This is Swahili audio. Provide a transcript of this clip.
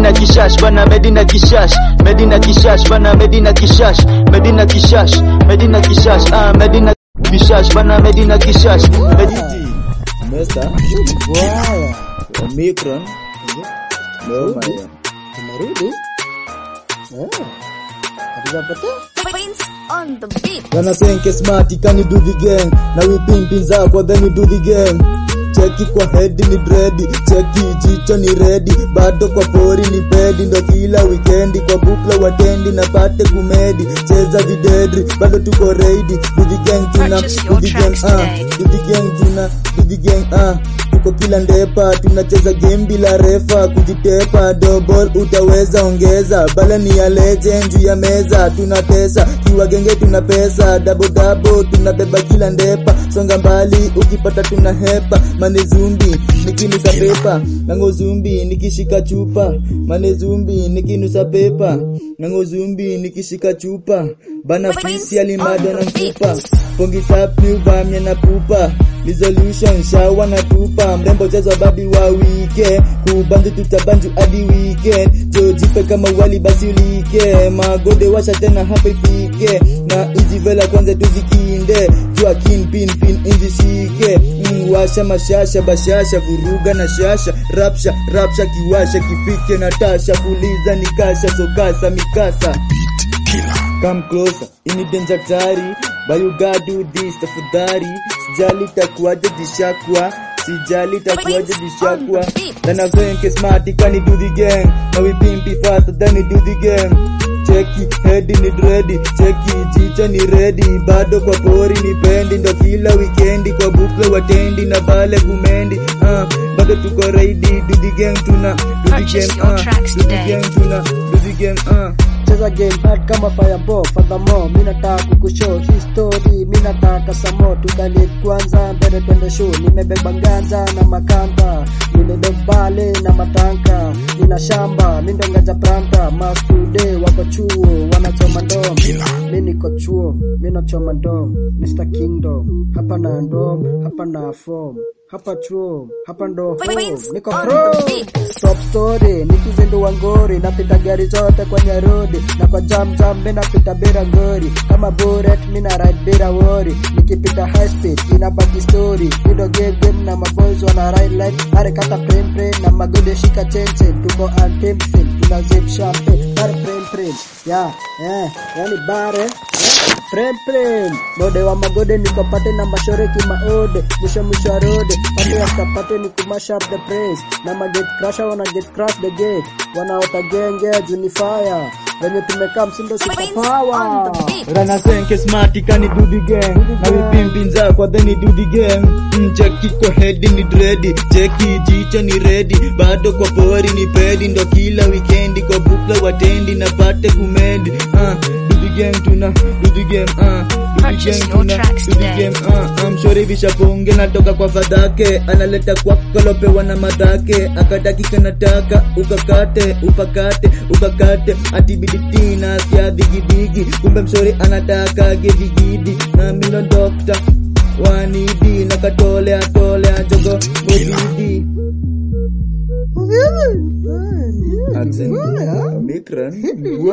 Medina kishash bana Medina kishash Medina kishash bana Medina kishash Medina kishash Medina kishash ah Medina kishash bana Medina kishash Medina Mesta Bwaya. Omicron Leo maya Tumerudi. Eh. Hatujapata. Prince on the beat. Gonna senke smart can you do the gang na we pimpin zako then you do the gang cheki kwa head ni dread cheki jicho ni ready bado kwa pori ni pedi ndo kila weekendi kwa bukla watendi na pate kumedi cheza videdri bado tuko ready do the gang tuna Purchase do your the gang tracks ah today. do the gang tuna do the gang ah tuko kila ndepa tunacheza game bila refa kujitepa double utaweza ongeza bala ni ya legend juu ya meza tunatesa kiwa genge tuna pesa double double tunabeba kila ndepa songa mbali ukipata tuna hepa mane zumbi nikinusa pepa nango zumbi nikishika chupa mane zumbi nikinusa pepa nango zumbi nikishika chupa bana fisi alimado na mfupa pongi sapi uvamya na pupa resolution shawa na tupa mrembo chezwa babi wa wike kubanju tutabanju hadi weekend jojipe kama wali basi ulike magode washa tena hapa ifike na hizi vela kwanza tuzikinde jua kin pin pin inzishike mm, washa mashasha bashasha vuruga na shasha rapsha rapsha kiwasha kifike na tasha puliza nikasha sokasa mikasa come closer ini danger tari but you gotta do this tafadhali sijali takuaje jishakwa sijali takuaje jishakwa then I'm saying ke smart can you do the gang now we pimp it faster than you do the gang cheki head ni ready cheki jicho ni ready bado kwa pori ni pendi ndo kila weekendi kwa bukla watendi na bale kumendi ah bado tuko ready do the gang tuna do the Purchase gang your ah tracks do the today. gang tuna do the gang ah Cheza game hard kama fireball furthermore mi nataka kukushow history mi nataka samo tukalit kwanza mbele twende show nimebeba nganja na makamba nimebebale na matanka nina shamba mi ndo nganja pranta mastude wako chuo wanachoma ndom mi niko chuo mi nachoma ndom Mr Kingdom hapa na ndom hapa na form hapa chuo hapa ndo home Prince niko on pro the beat. top story nikizindua ngori napita gari zote kwenye rodi na kwa jam jam mi napita bila ngori kama bullet mi na ride bila wori nikipita high speed inabaki story ido game game na maboys wana ride like are kata prem prem na magode shika chenche tuko antempting tuna zip champagne bare prem prem ya eh yani bare Prem prem Mode wa magode niko pate na mashore kimaode Mwisho mwisho wa rode Pate after pate ni kumash up the praise Na maget crusher wana get crush the gate Wanaota genge junifire Venye tumekaa msindo super Prince on power the beat. Rana senke smart can you do the gang Na we pimpin zako then you do the gang mm, Cheki kwa head ni dready Cheki jicho ni ready Bado kwa pori ni pedi Ndo kila weekendi kwa bukla watendi Na pate kumendi uh, Do the gang tuna Do the game uh, Do the Purchase gang your tuna tracks Do the today. game uh, I'm sure vishaponge natoka kwa fadhake Analeta kwako lopewa na madhake Akataki kanataka ukakate upakate ukakate atibiditi nasikia digidigi kumbe msori anataka gedigidi na mino dokta wanidi nakatolea tolea jogo modidi Omicron